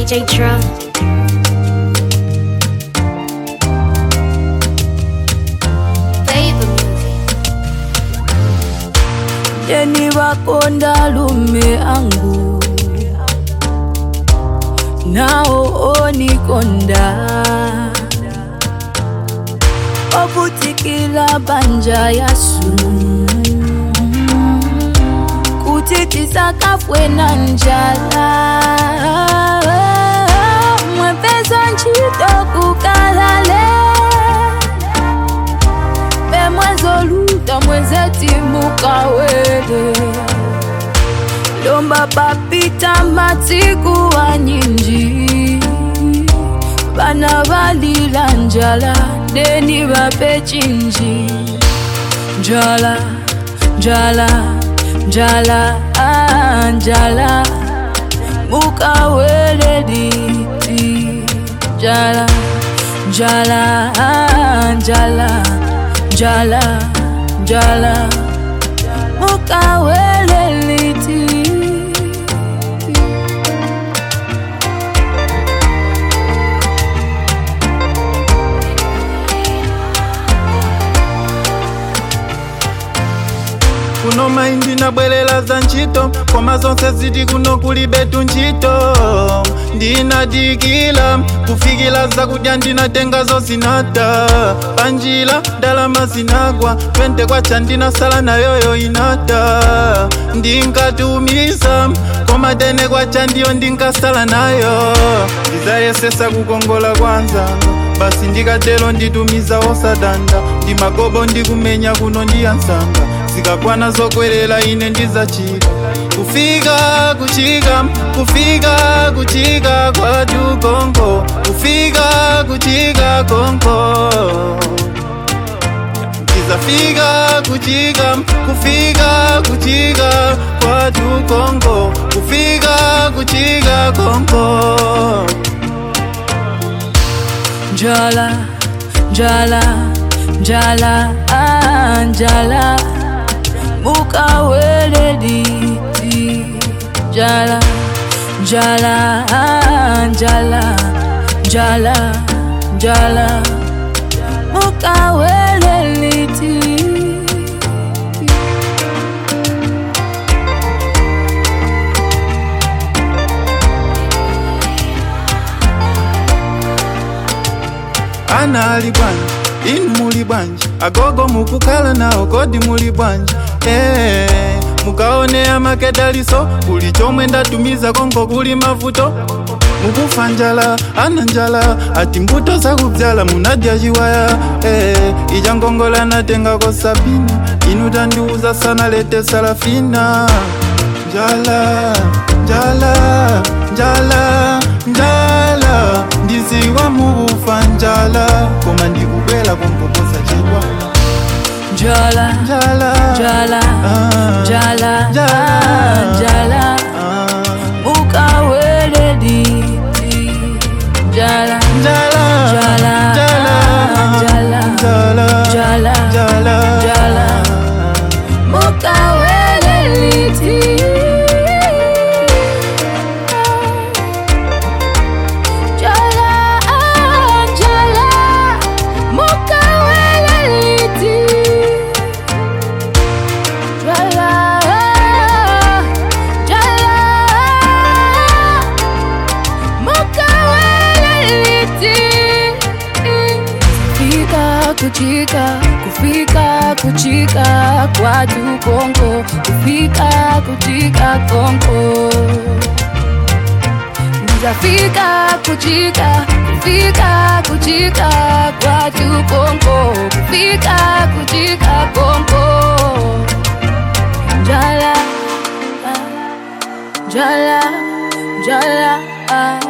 DJ Drum. Flavor music. deni wakonda lume angu nao onikonda okutikila banja yasu kutitisa kafwe na njala mwepesa ntchito kukalale bemwezoluta mwezetimuka-wele lomba papita matiku wa nyinji bana balila njala deni bape chinji njala njala njala ah, njala mukawele liti njala njala ah, njala njala njala mukawele liti kuno maindi nabwelela za ntchito koma zonse ziti kuno kuli betu ntchito ndinadikila kufikila zakudya ndinatenga zozinata panjila ndalama zinagwa twente kwacha ndinasala nayoyo inata ndinkatumiza koma tene kwacha ndiyo ndinkasala nayo ndizayesesa kukongola kwanzanga basi ndikatelo nditumiza osadanda ndimagobo ndikumenya kuno ndiyansanga zikakwana zokwelela ine ndizacika kufika kuchika kufika kuchika kwatu konko kufika kuchika konko ndizafika kuchika kufika kuchika kwatu konko kufika kuchika konko njala njala njala ah, njala mukawele liti njala njala ah, njala njala njala mukawele liti ana ali bwanji inu muli bwanji agogo mukukhala nawo kodi muli bwanji eh, mukaonea makedaliso kuli chomwe ndatumiza konko kuli mavuto mukufa njala ana njala ati mbuto zakubyala munadya chiwaya eh, ija ngongola natengako sabina inu tandiuza sana lete salafina njala njala njala njala ndiziwa mukufa njala koma ndikubwela konkokosa chidwa njala njala njala Ah. njala Njala. ah, njala Ah. mukawele liti njala njala Njala. njala Njala. njala Njala. njala Njala. mukawele liti njala ah, njala mukawele liti njala njala mukaweleliti fika kuchika kufika kuchika kwatu kongo kufika kuchika kongo nizafika kuchika kufika kuchika kwatu kongo kufika kuchika kongo njala njala njala ah.